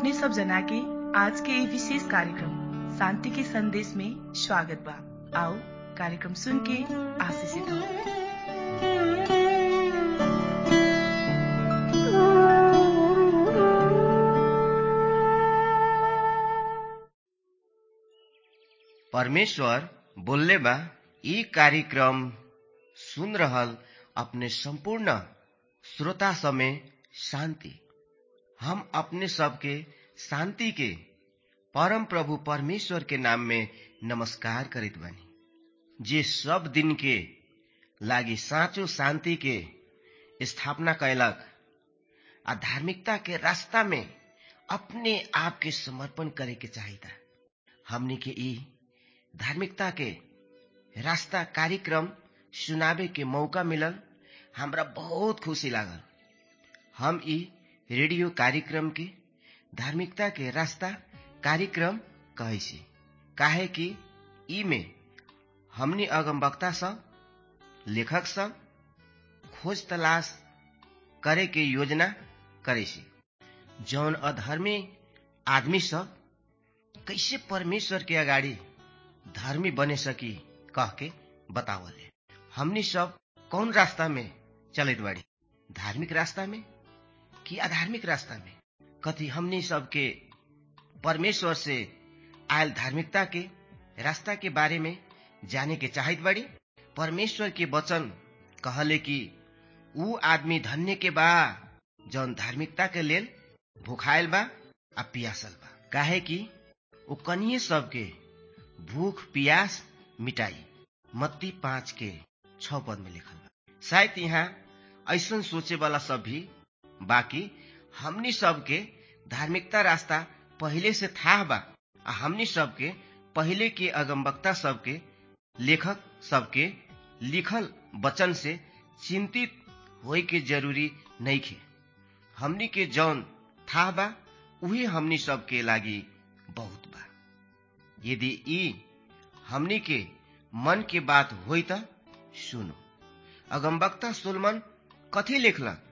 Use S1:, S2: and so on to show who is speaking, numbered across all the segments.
S1: अपने सब जना के आज के ये विशेष कार्यक्रम शांति के संदेश में स्वागत बा आओ कार्यक्रम सुन के आशीषित हो
S2: परमेश्वर बोलले बा ई कार्यक्रम सुन रहल अपने संपूर्ण श्रोता समय शांति हम अपने सबके शांति के परम प्रभु परमेश्वर के नाम में नमस्कार करित बानी जे सब दिन के लागी साँचो शांति के स्थापना कैलक आ धार्मिकता के रास्ता में अपने आप के समर्पण करे के चाहिता हमनी के ई धार्मिकता के रास्ता कार्यक्रम सुनावे के मौका मिलल हमरा बहुत खुशी लागल हम ई रेडियो कार्यक्रम के धार्मिकता के रास्ता कार्यक्रम कहै छी काहे कि ई में हमनी अगमवक्ता सब लेखक सब खोज तलाश करे के योजना करे छी जौन अधर्मी आदमी सब कैसे परमेश्वर के अगाडि धर्मी बने सकी कह के बतावले हमनी सब कौन रास्ता में चलत बाड़ी धार्मिक रास्ता में कि अधार्मिक रास्ता में कथी हमनी सबके परमेश्वर से आयल धार्मिकता के रास्ता के बारे में जाने के चाहत बाड़ी परमेश्वर के वचन कहले कि ऊ आदमी धन्य के बा जौन धार्मिकता के लेल भूखायल बा आ पियासल बा काहे कि ऊ कनिए सबके भूख पियास मिटाई मत्ती पाँच के छ पद में लिखल बा शायद यहाँ ऐसन सोचे वाला सब भी बाकी हमनी सबके धार्मिकता रास्ता पहले से था बा आ हमनी सबके पहले के अगमवक्ता सबके लेखक सबके लिखल वचन से चिंतित होए के जरूरी नहीं खे हमनी के जौन था बा उही हमनी सबके लागी बहुत बा यदि ई हमनी के मन के बात होई त सुनो अगमवक्ता सुलमन कथी लिखलक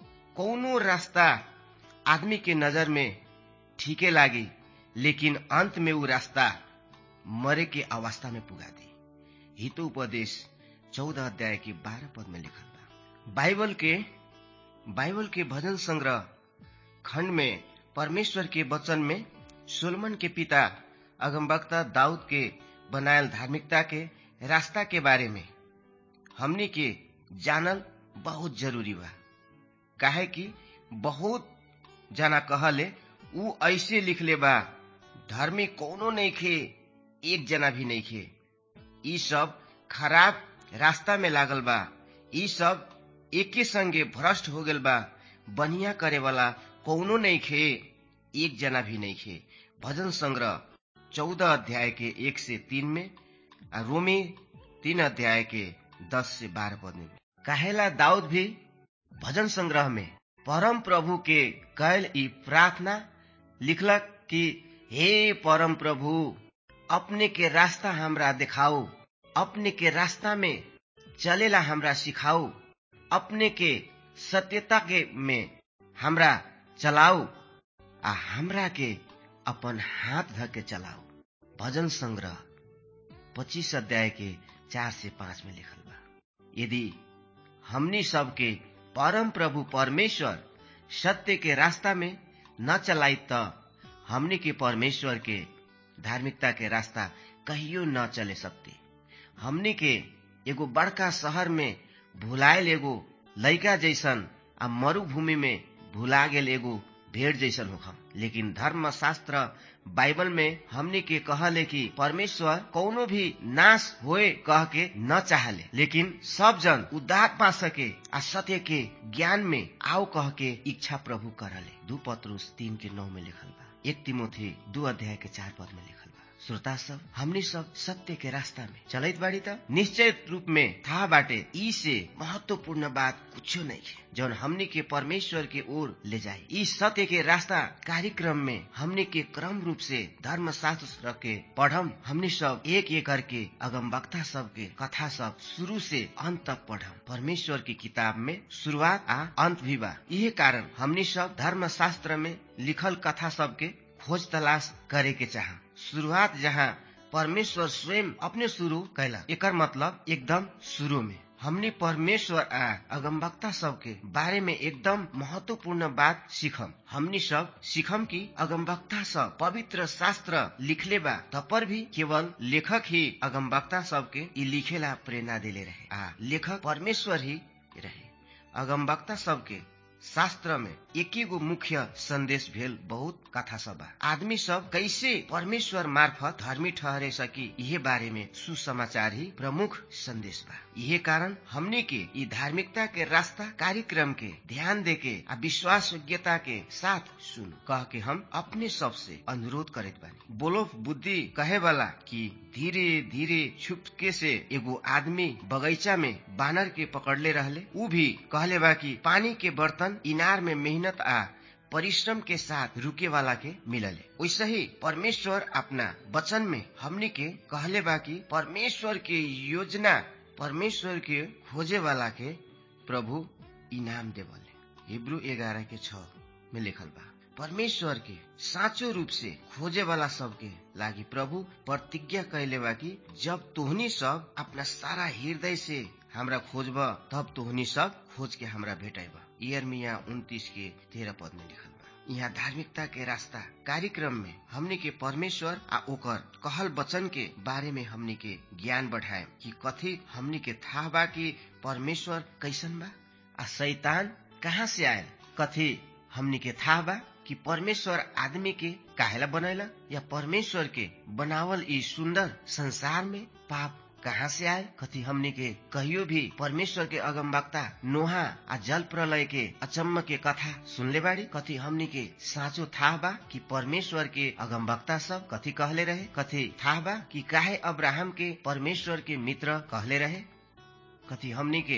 S2: कौनो रास्ता आदमी के नजर में ठीके लागी लेकिन अंत में ऊ रास्ता मरे के अवस्था में पुगा दी हितो उपदेश चौदह अध्याय के बारह पद में लिखल बा बाइबल के बाइबल के भजन संग्रह खंड में परमेश्वर के वचन में सोलमन के पिता अगमवक्ता दाऊद के बनायल धार्मिकता के रास्ता के बारे में हमनी के जानल बहुत जरूरी बा काहे कि बहुत जना कहले ऊ ऐसे लिखले बा धर्मी कोनो नहीं खे एक जना भी नहीं खे ई सब खराब रास्ता में लागल बा ई सब एके संगे भ्रष्ट हो गेल बा बढ़िया करे वाला कौनो नहीं खे एक जना भी नहीं खे भजन संग्रह चौदह अध्याय के एक से तीन में आ रोमी तीन अध्याय के दस से बारह पद में काहेला दाऊद भी भजन संग्रह में परम प्रभु के कैल ई प्रार्थना लिखलक कि हे परम प्रभु अपने के रास्ता हमरा दिखाओ अपने के रास्ता में चलेला हमरा सिखाओ अपने के सत्यता के में हमरा चलाओ आ हमरा के अपन हाथ धके चलाओ भजन संग्रह पच्चीस अध्याय के चार से पांच में लिखल बा यदि हमनी सबके परम प्रभु परमेश्वर सत्य के रास्ता में न चलाई त हमनी के परमेश्वर के धार्मिकता के रास्ता कहियो न चले सकते हमनी के एगो बड़का शहर में भुलायल एगो लैका जैसन आ मरुभूमि में भुला गेल एगो भेड़ जैसन होखम लेकिन धर्म शास्त्र बाइबल में हमने के कहले कि परमेश्वर कौनो भी नाश होए कह के न चाहले लेकिन सब जन उद्धार पा सके आ सत्य के ज्ञान में आओ कह के इच्छा प्रभु करले दू पत्रुस तीन के नौ में लिखल बा एक तिमोथी दू अध्याय के चार पद में लिखल बा श्रोता सब हमनी सब सत्य के रास्ता में चलत बाड़ी त निश्चय रूप में था बाटे ई से महत्वपूर्ण बात कुछ नहीं है जौन हमनी के परमेश्वर के ओर ले जाए ई सत्य के रास्ता कार्यक्रम में हमनी के क्रम रूप से धर्म शास्त्र के पढ़म हमनी सब एक एक करके अगम वक्ता सब के कथा सब शुरू से अंत तक पढ़म परमेश्वर की किताब में शुरुआत आ अंत भी बा यही कारण हमनी सब धर्म शास्त्र में लिखल कथा सब के खोज तलाश करे के चाह शुरुआत जहाँ परमेश्वर स्वयं अपने शुरू कैला एकर मतलब एकदम शुरू में हमने परमेश्वर आ अगमवक्ता सब के बारे में एकदम महत्वपूर्ण बात सीखम हमनी सब सीखम कि अगमवक्ता सब पवित्र शास्त्र लिखले बा तपर भी केवल लेखक ही अगमवक्ता सब के ई लिखेला प्रेरणा दिले रहे आ लेखक परमेश्वर ही रहे अगमवक्ता सब के शास्त्र में एक गो मुख्य संदेश भेल बहुत कथा सब बा आदमी सब कैसे परमेश्वर मार्फत धर्मी ठहरे सकी यह बारे में सुसमाचार ही प्रमुख संदेश बा यह कारण हमने के ई धार्मिकता के रास्ता कार्यक्रम के ध्यान दे के आ विश्वास योग्यता के साथ सुन कह के हम अपने सब से अनुरोध करत बानी बोलो बुद्धि कहे वाला कि धीरे धीरे छुपके से एगो आदमी बगैचा में बानर के पकड़ले रहले ऊ भी कहले बा कि पानी के बर्तन इनार में मेहनत आ परिश्रम के साथ रुके वाला के मिलले वैसे ही परमेश्वर अपना वचन में हमनी के कहले बा कि परमेश्वर के योजना परमेश्वर के खोजे वाला के प्रभु इनाम देवले हिब्रू ग्यारह के छ में लिखल बा परमेश्वर के साँचो रूप से खोजे वाला सबके लागी प्रभु प्रतिज्ञा कैले बा कि जब तोहनी सब अपना सारा हृदय से हमरा खोजब तब तोहनी सब खोज के हमरा भेटब इयरमिया उन्तीस के तेरह पद में लिखल बा यहाँ धार्मिकता के रास्ता कार्यक्रम में हमने के परमेश्वर आ ओकर कहल वचन के बारे में हमने के ज्ञान बढ़ाए कि कथी हमने के था बा कि परमेश्वर कैसन बा आ शैतान कहाँ से आयल कथी हमने के था बा कि परमेश्वर आदमी के काहेला बनैला या परमेश्वर के बनावल ई सुंदर संसार में पाप कहाँ से आए कथी हमने के कहियो भी परमेश्वर के अगमवक्ता नोहा आ जल प्रलय के अचम्म के कथा सुनले बाड़ी कथी हमने के साँचो था बा कि परमेश्वर के अगमवक्ता सब कथी कहले रहे कथी था बा कि काहे अब्राहम के परमेश्वर के मित्र कहले रहे कथी हमने के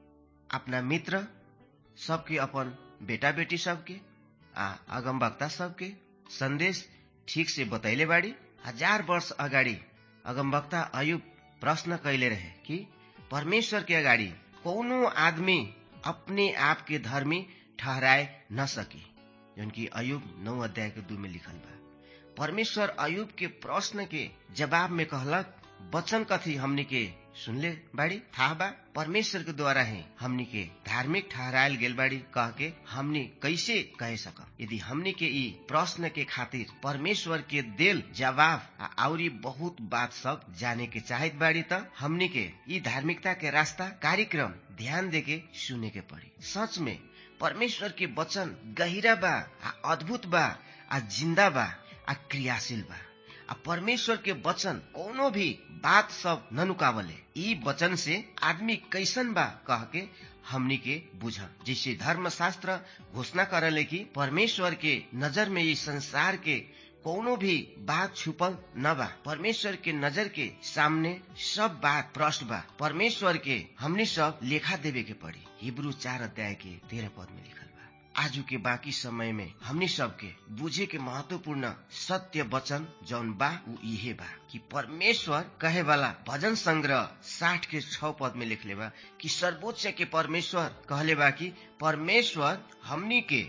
S2: अपना मित्र सबके अपन बेटा बेटी सबके आ अगमवक्ता सबके संदेश ठीक से बतैले बाड़ी हजार वर्ष अगाडि अगमवक्ता अयुब प्रश्न कैले रहे कि परमेश्वर के अगाडि कौनो आदमी अपने आप के धर्मी ठहराए न सकी जौन की अयुब नौ अध्याय के दू में लिखल बा परमेश्वर अयुब के प्रश्न के जवाब में कहलक वचन कथी हमनी के सुनले बाड़ी था बा परमेश्वर के द्वारा ही हमनी के धार्मिक ठहरायल गेल बाड़ी कह के हमनी कैसे कह सकम यदि हमनी के ई प्रश्न के खातिर परमेश्वर के देल जवाब आ आउरी बहुत बात सब जाने के चाहत बाड़ी त हमनी के ई धार्मिकता के रास्ता कार्यक्रम ध्यान दे के सुने के पड़ी सच में परमेश्वर के वचन गहिरा बा आ अद्भुत बा आ जिंदा बा आ क्रियाशील बा आ परमेश्वर के वचन कोनो भी बात सब न नुकावले ई वचन से आदमी कैसन बा कह के हमनी के बुझम जैसे धर्म शास्त्र घोषणा करले कि परमेश्वर के नजर में ये संसार के कोनो भी बात छुपल न बा परमेश्वर के नजर के सामने सब बात प्रश्न बा परमेश्वर के हमने सब लेखा देवे के पड़ी हिब्रू चार अध्याय के तेरह पद में लिखल बा आजू के बाकी समय में हमनी सबके बुझे के महत्वपूर्ण सत्य वचन जौन बा उ इहे बा कि परमेश्वर कहे वाला भजन संग्रह साठ के छ पद में लिखले बा कि सर्वोच्च के परमेश्वर कहले बा कि परमेश्वर हमनी के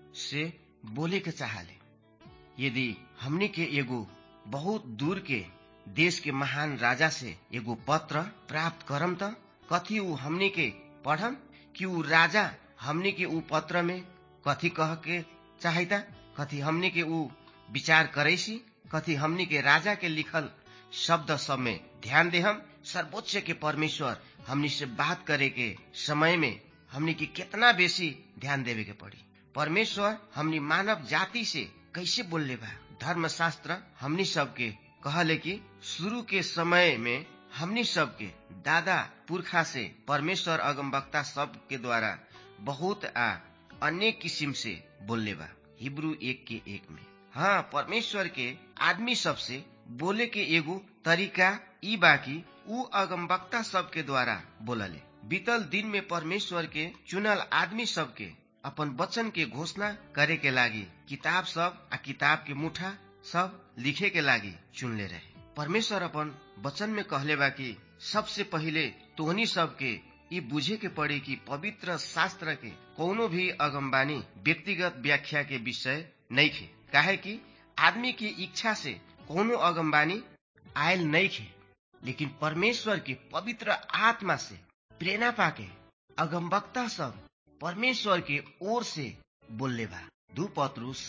S2: से बोले के चाहले यदि हमनी के एगो बहुत दूर के देश के महान राजा से एगो पत्र प्राप्त करम त कथी उ हमनी के पढ़म कि उ राजा हमनी के उ पत्र में कथी कह के चाहता कथी हमनी के उ विचार करैसी कथी हमनी के राजा के लिखल शब्द सब में ध्यान दे हम सर्वोच्च के परमेश्वर हमनी से बात करे के समय में हमनी के कितना बेसी ध्यान देवे के पड़ी परमेश्वर हमनी मानव जाति से कैसे बोलले बा धर्म शास्त्र हमनी सबके कहले कि शुरू के समय में हमनी सबके दादा पुरखा से परमेश्वर अगमवक्ता सब के द्वारा बहुत आ अनेक किसिम से बोलले बा हिब्रू एक के एक में हाँ परमेश्वर के आदमी सब से बोले के एगो तरीका ई बाकी ऊ अगमवक्ता सबके द्वारा बोलले बीतल दिन में परमेश्वर के चुनल आदमी सबके अपन वचन के घोषणा करे के लागी किताब सब आ किताब के मुठा सब लिखे के लागी चुनले रहे परमेश्वर अपन वचन में कहले बा कि सबसे पहिले तोहनी सबके ई बुझे के पड़ी कि पवित्र शास्त्र के कोनो भी अगमबानी व्यक्तिगत व्याख्या के विषय नहीं खे काहे कि आदमी की इच्छा से कोनो अगमबानी आयल नहीं खे लेकिन परमेश्वर के पवित्र आत्मा से प्रेरणा पाके अगमवक्ता सब परमेश्वर के ओर से बोलले बा दू पत्रुस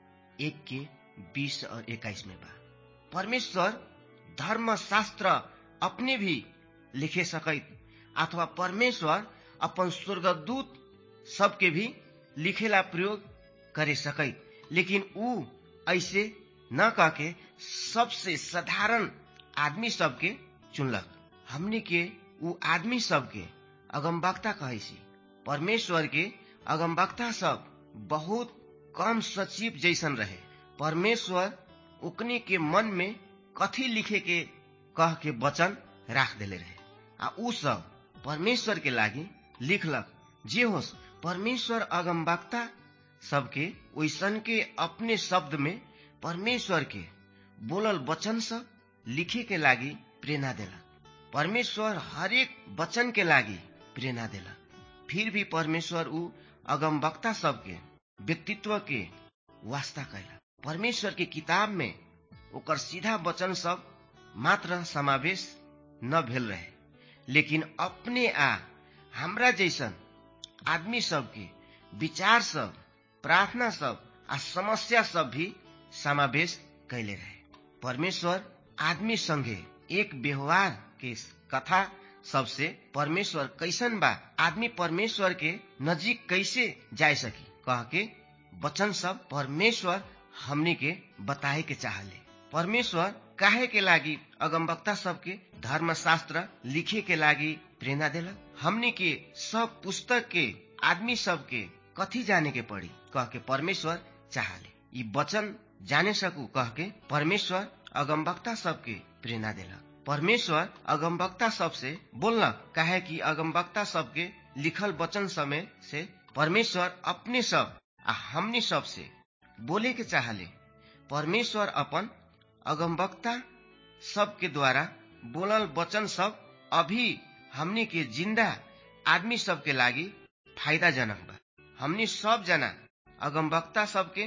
S2: एक के बीस और इक्कीस में बा परमेश्वर धर्म शास्त्र अपने भी लिखे सकैत अथवा परमेश्वर अपन स्वर्गदूत सबके भी लिखेला प्रयोग करे सकैत लेकिन ऊ ऐसे न कहके सबसे साधारण आदमी सबके चुनलक हमने के ऊ आदमी सबके अगमवक्ता कहे सी परमेश्वर के अगमवक्ता सब बहुत कम सचिव जैसन रहे परमेश्वर उकनी के मन में कथी लिखे के कह के वचन राख देले रहे आ ऊ सब परमेश्वर के लागी लिखलक जे होस परमेश्वर अगमवक्ता सबके ओइसन के अपने शब्द में परमेश्वर के बोलल वचन सब लिखे के लागी प्रेरणा देलक परमेश्वर हरेक वचन के लागी प्रेरणा देलक फिर भी परमेश्वर ऊ अगमवक्ता सबके व्यक्तित्व के वास्ता कैलक परमेश्वर के किताब में ओकर सीधा वचन सब मात्र समावेश न भेल रहे लेकिन अपने आ हमरा जैसन आदमी सबके विचार सब प्रार्थना सब आ समस्या सब भी समावेश कैले रहे परमेश्वर आदमी संगे एक व्यवहार के कथा सबसे परमेश्वर कैसन बा आदमी परमेश्वर के नजीक कैसे जाय सकी कह के वचन सब परमेश्वर हमनी के बताए के चाहले परमेश्वर काहे के लागी अगमवक्ता सबके धर्मशास्त्र लिखे के लागी प्रेरणा देलक हमनी के सब पुस्तक के आदमी सबके कथी जाने के पड़ी कह के परमेश्वर चाहले ई वचन जाने सकू कह के परमेश्वर अगमवक्ता सबके प्रेरणा देलक परमेश्वर अगमवक्ता सबसे बोललक काहे कि अगमवक्ता सबके लिखल वचन समय से परमेश्वर अपने सब आ हमनी सब से बोले के चाहले परमेश्वर अपन अगमवक्ता सबके द्वारा बोलल वचन सब अभी हमनी के जिंदा आदमी सबके लागी फायदाजनक बा हमनी सब जना अगमवक्ता सबके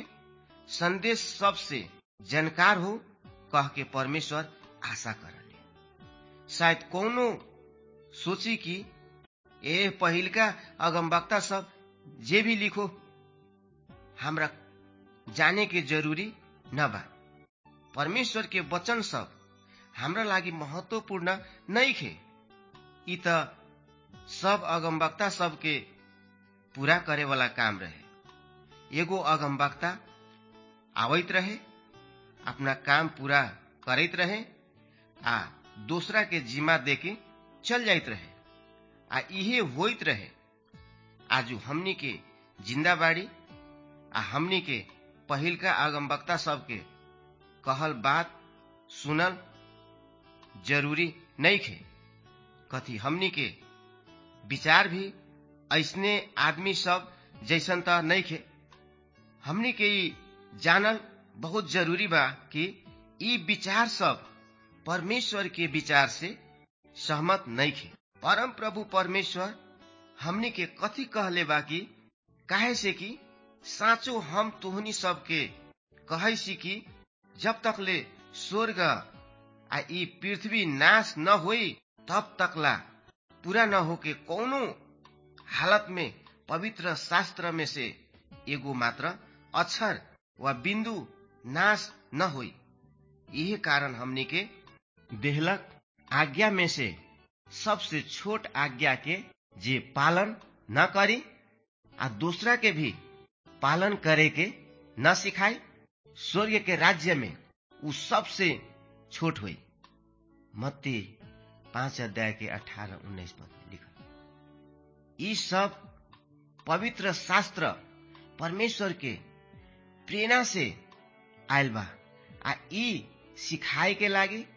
S2: संदेश सबसे जानकार हो कह के परमेश्वर आशा करले शायद कोनो सोची कि ए पहिलका अगमवक्ता सब जे भी लिखो हमरा जाने के जरूरी न बा परमेश्वर के वचन सब हमरा लागि महत्वपूर्ण नहीं खे ई त सब अगमवक्ता सबके पूरा करे वाला काम रहे एगो अगमवक्ता आवैत रहे अपना काम पूरा करैत रहे आ दूसरा के जिम्मा देके चल जाइत रहे आ इहे होइत रहे आजू हमनी के जिंदाबाड़ी आ हमनी के पहिलका अगमवक्ता सबके कहल बात सुनल जरूरी नहीं खे कथी हमनी के विचार भी ऐसने आदमी सब जैसन त नहीं खे हमनी के ई जानल बहुत जरूरी बा कि ई विचार सब परमेश्वर के विचार से सहमत नहीं खे परम प्रभु परमेश्वर हमनी के कथी कहले बा कि काहे से कि साँचो हम तोहनी सबके कहै सी कि जब तक ले स्वर्ग आ ई पृथ्वी नाश न होई तब तकला पूरा न होके कौनो हालत में पवित्र शास्त्र में से एगो मात्र अक्षर वा बिंदु नाश न होई यही कारण हमनी के देहलक आज्ञा में से सबसे छोट आज्ञा के जे पालन न करी आ दूसरा के भी पालन करे के न सिखाई स्वर्ग के राज्य में उ सबसे छोट हुई मत्ती पांच अध्याय के अठारह उन्नीस पद लिखल ई सब पवित्र शास्त्र परमेश्वर के प्रेरणा से आयल बा आ ई सिखाए के लागी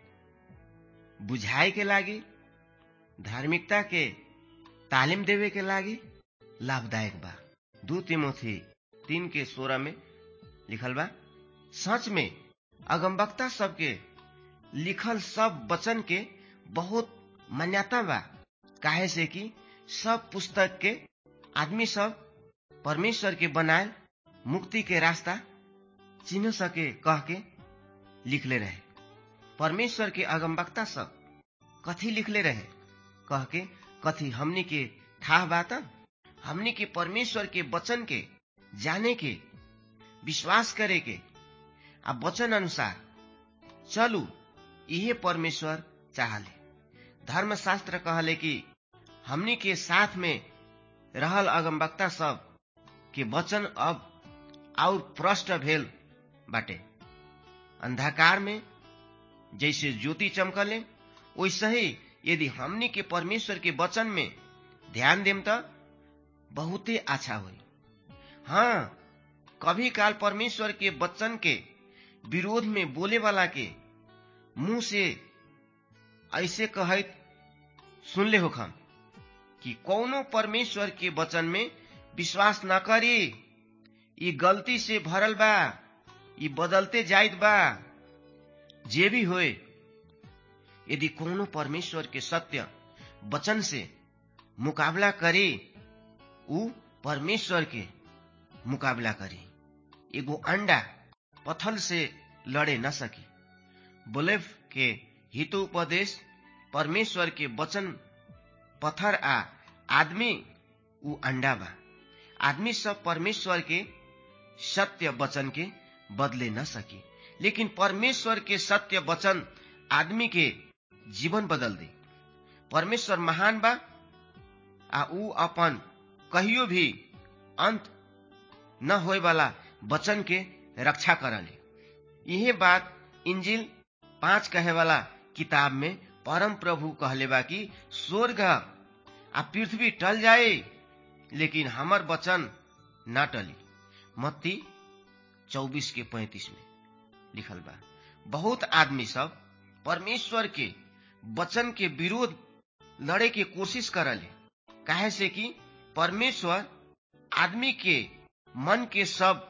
S2: बुझाए के लागी धार्मिकता के तालीम देवे के लागी लाभदायक बा दू तिमोथी तीन के सोलह में लिखल बा सच में अगमबक्ता सबके लिखल सब वचन के बहुत मान्यता बा काहे से कि सब पुस्तक के आदमी सब परमेश्वर के बनाए मुक्ति के रास्ता चिन्ह सके कह के लिखले रहे परमेश्वर के अगमबक्ता सब कथी लिखले रहे कह के कथी हमनी के था बात हमनी के परमेश्वर के वचन के जाने के विश्वास करे के आ वचन अनुसार चलू इहे परमेश्वर चाहले धर्मशास्त्र कहले कि हमनी के साथ में रहल अगमबक्ता सब के वचन अब और प्रष्ट भेल बाटे अंधकार में जैसे ज्योति चमकले वैसे ही यदि हमनी के परमेश्वर के वचन में ध्यान देम त बहुते अच्छा होई हाँ कभी काल परमेश्वर के वचन के विरोध में बोले वाला के मुंह से ऐसे कहत सुनले होखम कि कौनो परमेश्वर के वचन में विश्वास न करी ये गलती से भरल बा ये बदलते जाइत बा जे भी होए यदि कोनो परमेश्वर के सत्य वचन से मुकाबला करे ऊ परमेश्वर के मुकाबला करे एगो अंडा पथल से लड़े न सके बोलेव के हितोपदेश परमेश्वर के वचन पत्थर आ आदमी ऊ अंडा बा आदमी सब परमेश्वर के सत्य वचन के बदले न सके लेकिन परमेश्वर के सत्य वचन आदमी के जीवन बदल दे परमेश्वर महान बा आ ऊ अपन कहियो भी अंत न होए वाला वचन के रक्षा करले यही बात इंजिल पांच कहे वाला किताब में परम प्रभु कहले बा कि स्वर्ग आ पृथ्वी टल जाए लेकिन हमर वचन न टली मत्ती चौबीस के पैंतीस में लिखल बा बहुत आदमी सब परमेश्वर के वचन के विरोध लड़े के कोशिश करले काहे से कि परमेश्वर आदमी के मन के सब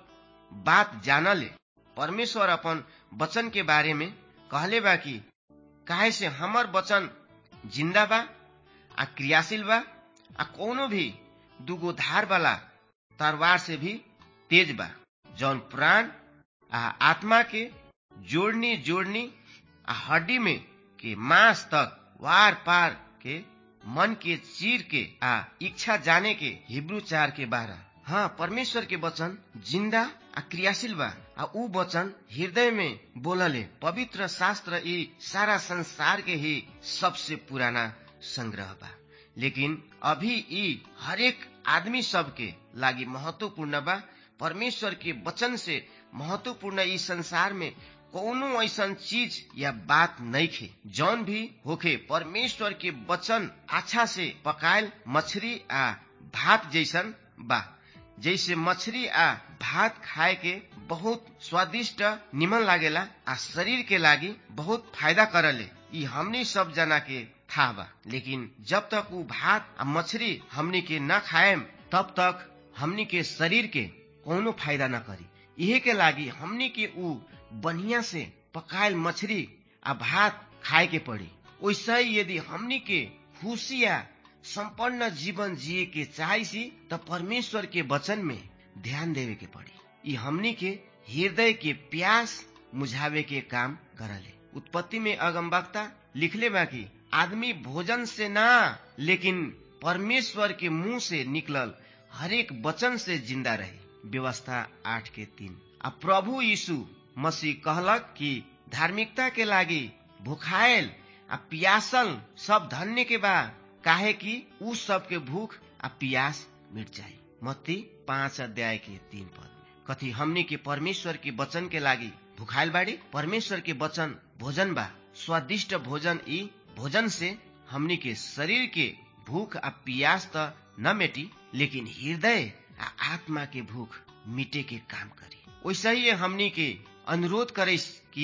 S2: बात जानले परमेश्वर अपन वचन के बारे में कहले बा कि काहे से हमर वचन जिंदा बा आ क्रियाशील बा आ कोनो भी दुगो धार वाला तलवार से भी तेज बा जौन प्राण आ आत्मा के जोड़नी जोड़नी आ हड्डी में के मांस तक वार पार के मन के चीर के आ इच्छा जाने के हिब्रू चार के बारह हाँ परमेश्वर के वचन जिंदा आ क्रियाशील बा आ ऊ वचन हृदय में बोलले पवित्र शास्त्र ई सारा संसार के ही सबसे पुराना संग्रह बा लेकिन अभी ई हरेक आदमी सब के लागी महत्वपूर्ण बा परमेश्वर के वचन से महत्वपूर्ण ई संसार में कोनो ऐसन चीज या बात नहीं खे जौन भी होखे परमेश्वर के वचन अच्छा से पकायल मछली आ भात जैसन बा जैसे मछली आ भात खाए के बहुत स्वादिष्ट निमन लागेला आ शरीर के लागी बहुत फायदा करले ई हमनी सब जना के था बा लेकिन जब तक ऊ भात आ मछली हमनी के न खाएम तब तक हमनी के शरीर के कोनो फायदा न करी इहे के लागी हमनी के ऊ बढ़िया से पकायल मछली आ भात खाए के पड़ी वैसे ही यदि हमनी के खुशी या संपन्न जीवन जिए के चाहसी त परमेश्वर के वचन में ध्यान देवे के पड़ी ई हमनी के हृदय के प्यास मुझावे के काम करले उत्पत्ति में अगमबक्ता लिखले बा कि आदमी भोजन से ना लेकिन परमेश्वर के मुंह से निकलल हरेक वचन से जिंदा रहे व्यवस्था आठ के तीन आ प्रभु यीशु मसीह कहलक कि धार्मिकता के लागी भूखायल आ पियासल सब धन्य के बा काहे कि उ सबके भूख आ पियास मिट जाए मत्ती पांच अध्याय के तीन पद में कथी हमनी के परमेश्वर के वचन के लागी भूखायल बाड़ी परमेश्वर के वचन भोजन बा स्वादिष्ट भोजन ई भोजन से हमनी के शरीर के भूख आ पियास त न मेटी लेकिन हृदय आ आत्मा के भूख मिटे के काम करी वैसे ही हमनी के अनुरोध करे कि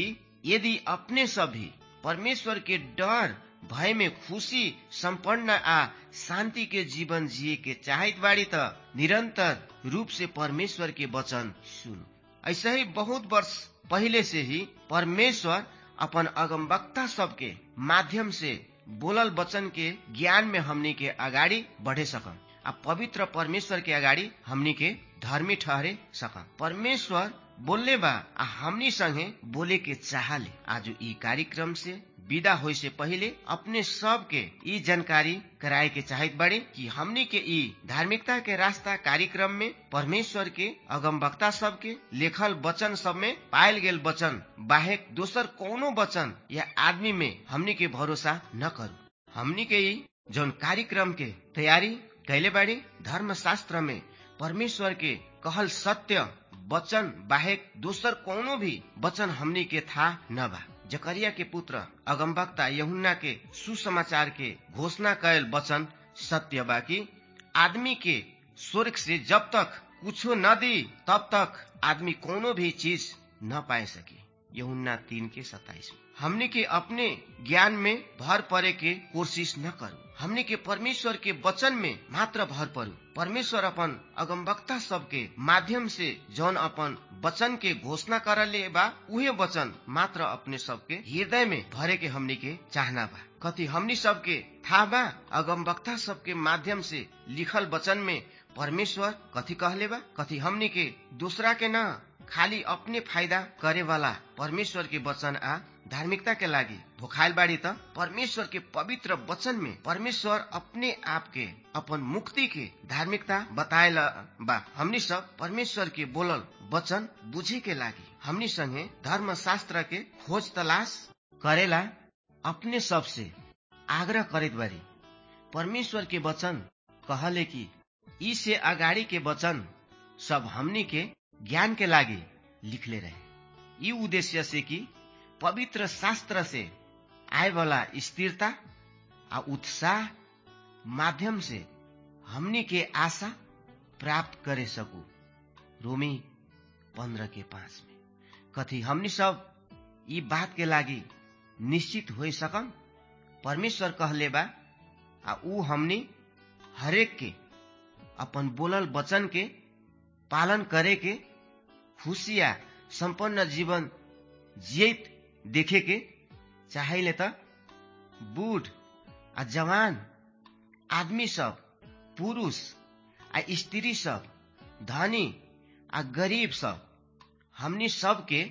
S2: यदि अपने सभी परमेश्वर के डर भय में खुशी संपन्न आ शांति के जीवन जिए के चाहत बाड़ी त निरंतर रूप से परमेश्वर के वचन सुन ऐसे ही बहुत वर्ष पहले से ही परमेश्वर अपन अगमवक्ता सबके माध्यम से बोलल वचन के ज्ञान में हमनी के अगाडि बढ़े सकम आ पवित्र परमेश्वर के अगाडि हमनी के धर्मी ठहरे सकम परमेश्वर बोलने बा आ हमनी संगे बोले के चाहले आज ई कार्यक्रम से विदा होय से पहले अपने सब के ई जानकारी कराए के चाहत बड़े कि हमनी के ई धार्मिकता के रास्ता कार्यक्रम में परमेश्वर के अगमवक्ता सब के लेखल वचन सब में पायल गेल वचन बाहेक दोसर कोनो वचन या आदमी में हमनी के भरोसा न करू हमनी के ई जौन कार्यक्रम के तैयारी कैले बाड़ी धर्म शास्त्र में परमेश्वर के कहल सत्य वचन बाहेक दोसर कोनो भी वचन हमनी के था न बा जकरिया के पुत्र अगमवक्ता यहुन्ना के सुसमाचार के घोषणा कैल वचन सत्य बा कि आदमी के स्वर्ग से जब तक कुछो न दी तब तक आदमी कोनो भी चीज न पाए सके यहुन्ना तीन के सताइस में हमने के अपने ज्ञान में भर परे के कोशिश न करू हमने के परमेश्वर के वचन में मात्र भर परू परमेश्वर अपन अगमवक्ता सबके माध्यम से जौन अपन वचन के घोषणा करले बा उहे वचन मात्र अपने सबके हृदय में भरे के हमनी के चाहना बा कथी हमनी सबके था बा अगमवक्ता सबके माध्यम से लिखल वचन में परमेश्वर कथी कहले बा कथी हमनी के दूसरा के न खाली अपने फायदा करे वाला परमेश्वर के वचन आ धार्मिकता के लागि भोखायल बाड़ी त परमेश्वर के पवित्र वचन में परमेश्वर अपने आप के अपन मुक्ति के धार्मिकता बताएल बा हमनी सब परमेश्वर के बोलल वचन बुझे के लागि हमनी संगे धर्म शास्त्र के खोज तलाश करेला अपने सब से आग्रह करेत बारी परमेश्वर के वचन कहले कि ई से अगाडि के वचन सब हमनी के ज्ञान के लागि लिखले रहे यी उद्देश्य से कि पवित्र शास्त्र से आए वाला स्थिरता आ उत्साह माध्यम से हमनी के आशा प्राप्त करे सकू रोमी पंद्रह के पांच में कथी हमनी सब ई बात के लागि निश्चित हो सकम परमेश्वर कहले बा आ ऊ हमनी हरेक के अपन बोलल वचन के पालन करे के खुशिया संपन्न जीवन जियत देखे के चाहेले त बूढ़ आ जवान आदमी सब पुरुष आ स्त्री सब धनी आ गरीब सब हमनी सब के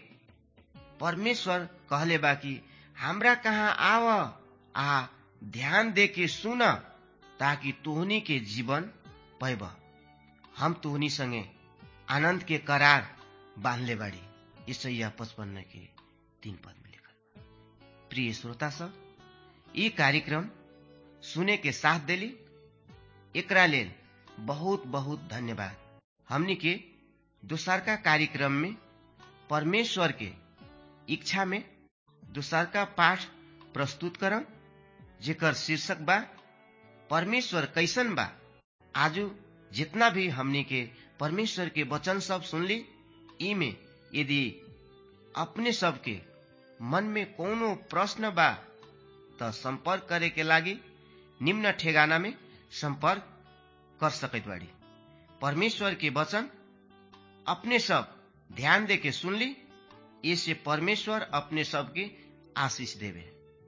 S2: परमेश्वर कहले बा कि हमरा कहाँ आव आ ध्यान दे के सुन ताकि तोहनी के जीवन पैब हम तोहनी संगे आनंद के करार बांधले बाड़ी ईसैया पचपन्न के तीन पद में लिखल प्रिय श्रोता सब ये कार्यक्रम सुने के साथ देली एकरा लेल बहुत बहुत धन्यवाद हमनी के दोसरका कार्यक्रम में परमेश्वर के इच्छा में दोसरका पाठ प्रस्तुत करम जेकर शीर्षक बा परमेश्वर कैसन बा आजू जितना भी हमनी के परमेश्वर के वचन सब सुनली ई में यदि अपने सबके मन में कोनो प्रश्न बा त संपर्क करे के लागि निम्न ठेगाना में संपर्क कर सकत बाड़ी परमेश्वर के वचन अपने सब ध्यान दे के सुनली इससे परमेश्वर अपने सबके आशीष देवे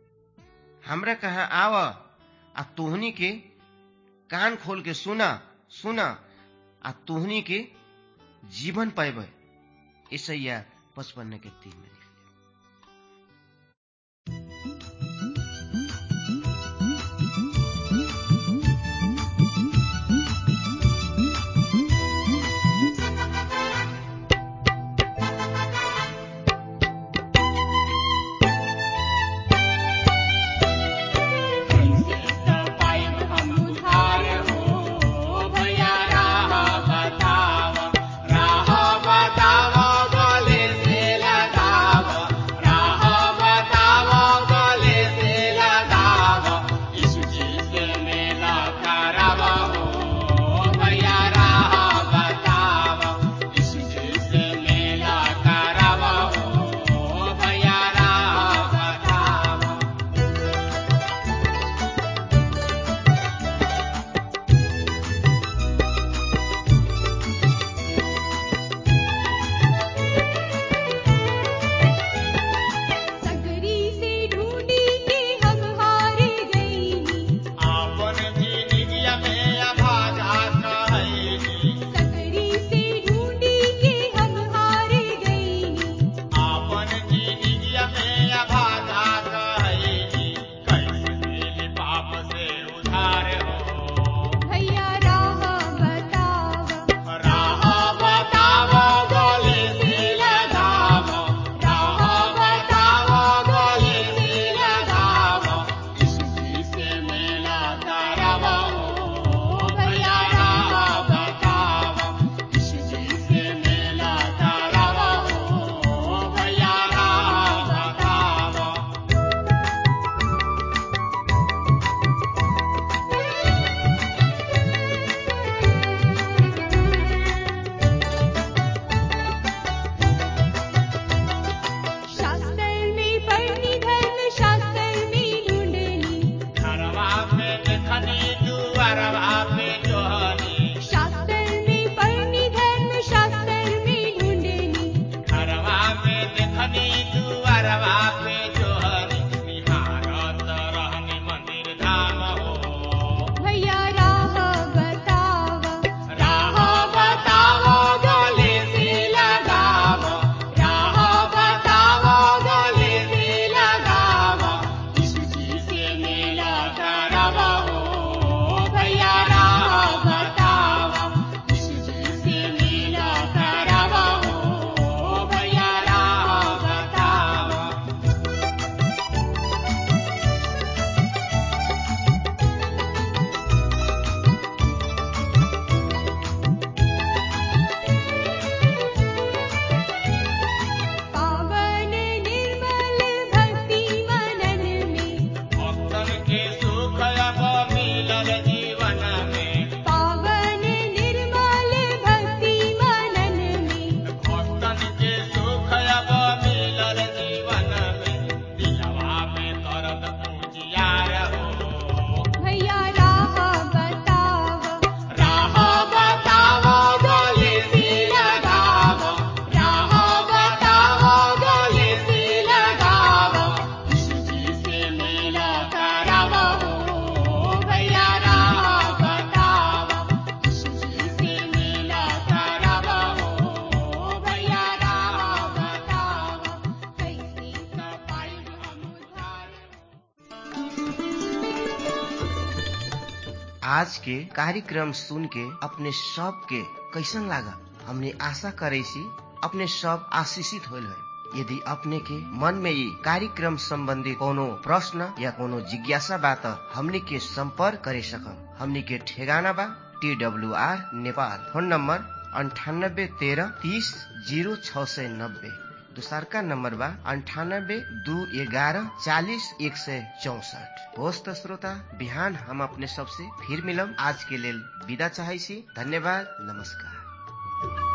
S2: हमरा कहाँ आव आ तोहनी के कान खोल के सुना सुना आ तोहनी के जीवन पैबे ईसैया पचपन्न के तीन में
S3: बतावा बोले से लगा
S2: आज के कार्यक्रम सुन के अपने सब के कैसन लागा हमने आशा करे सी अपने सब आशीषित होल है यदि अपने के मन में ये कार्यक्रम संबंधी कोनो प्रश्न या कोनो जिज्ञासा बा त हमने के संपर्क करे सकम हमने के ठेगाना बा T W R Nepal phone number अंठानब्बे तेरह तीस जीरो छ सय नब्बे दोसरका नम्बर बा अन्ठानब्बे दू एघारह चालिस एक सय चौसठ होस् त श्रोता बिहान हम अपने सबसे फिर मिलम आज के लेल विदा चाहै छी धन्यवाद नमस्कार